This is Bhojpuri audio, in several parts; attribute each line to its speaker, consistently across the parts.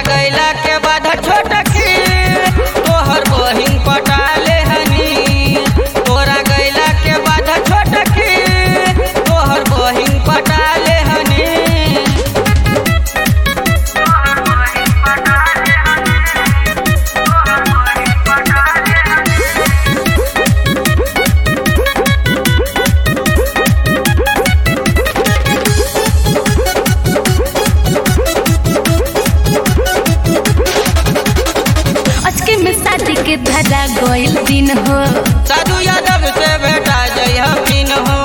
Speaker 1: गैला के बाद छोटकी तोहर बहिन पटाले हनी तोरा गैला के बाद छोटकी तोहर बहिन पटाले हनी
Speaker 2: अचके में शादी के धरा गइल दिन हो
Speaker 1: साधु यादव से बेटा जय हमीन हो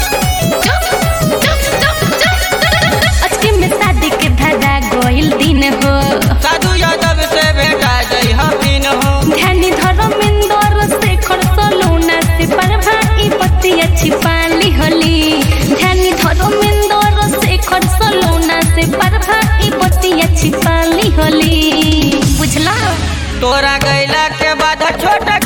Speaker 2: अचके में शादी के धरा गइल दिन हो
Speaker 1: साधु यादव से बेटा जय हमीन हो
Speaker 2: ध्यानी धर्मेंद्र से खरसलौना से परभा ई बतिया छिपाली होली ध्यानी धर्मेंद्र से खरसलौना से परभा ई बतिया छिपाली होली बुझला
Speaker 1: तोरा गैला के बाद छोटा